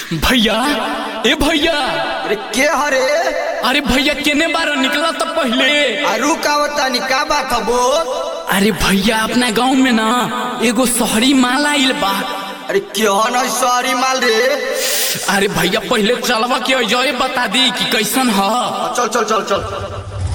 भैया ए भैया अरे के हरे अरे भैया केने बार निकला तो पहले अरु का बतानी का बात है बोल अरे भैया अपना गांव में ना एगो शहरी माल आइल बा अरे क्यों न सॉरी माल रे अरे भैया पहले चलवा के जय बता दी कि कैसन ह चल चल चल चल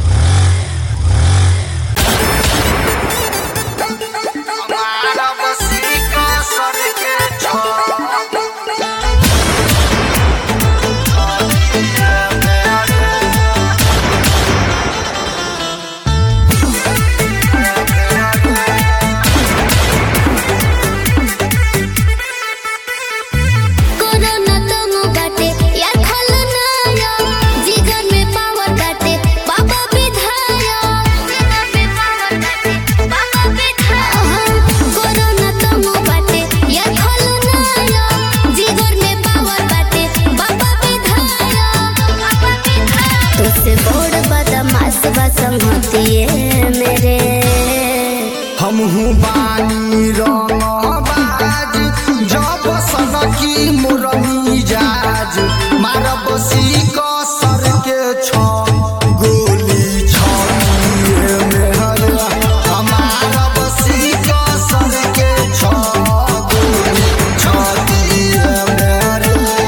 कोरोना तुम बाटे यार खल नाया जीवन में पावर बाटे बाबा विधाया जीवन में पावर बाटे बाबा विधाया कोरोना तुम बाटे यार खल नाया जीवन में पावर बाटे बाबा विधाया बाबा विधाया तुझसे बोड़ बदमाश बसम होती है मेरे हमहू बानी रंगबाज जब सनकी मुरमी जाज मारब सीक सर के छ गोली छलिए मेहर मारब सीक सर के छ गोली छलिए मेहर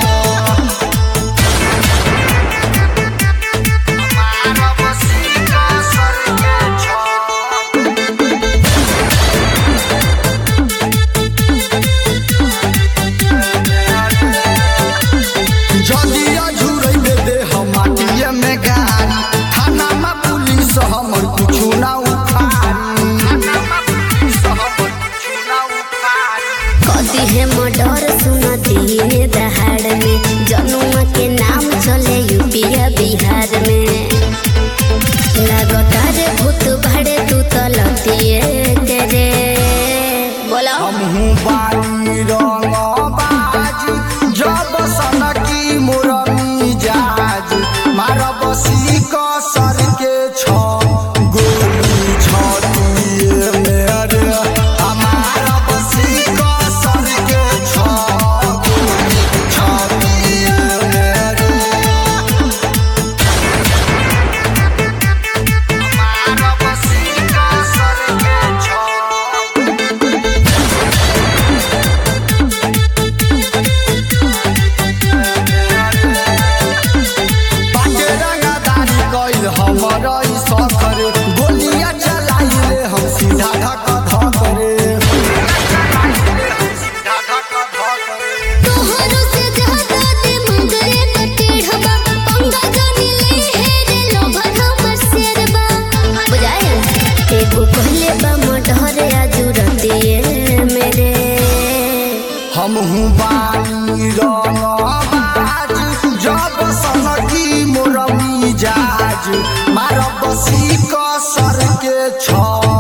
मारब सीक सर के छ जदिया झुरैबे दे हम माटिए में गाड़ी थाना में पुलिस हमर कुछु ना उखाड़ी थाना में पुलिस हमर कुछु ना उखाड़ी कदी है मर्डर सुनती है दहाड़ में जनुआ के नाम चले यूपीया बिहार में लगता रे भूत भड़े तू तो लतिए तेरे बोलो हमहू बानी रंगबाज जब सनकी मुरमी जाज मारब सीक सर के छ गोली छतिए मेरे मारब सीक सर के छ गोली छतिए मेरे मारब सीक सर के छ बाटे रंगदारी कइल हमर ई सखर गोलिया चलाइले हम सीधा धक धक रे तोहरो से ज्यादा दे मंगरे बटेढ़बा पंगा जानी ले हे रे लोभर हमर शेरबा बुझाए एगो कहले बा मर्डर आजुरतिए मेरे हमहू बानी रंगबाज जब सनकी मोरमी जाज मारब सीक सर के छ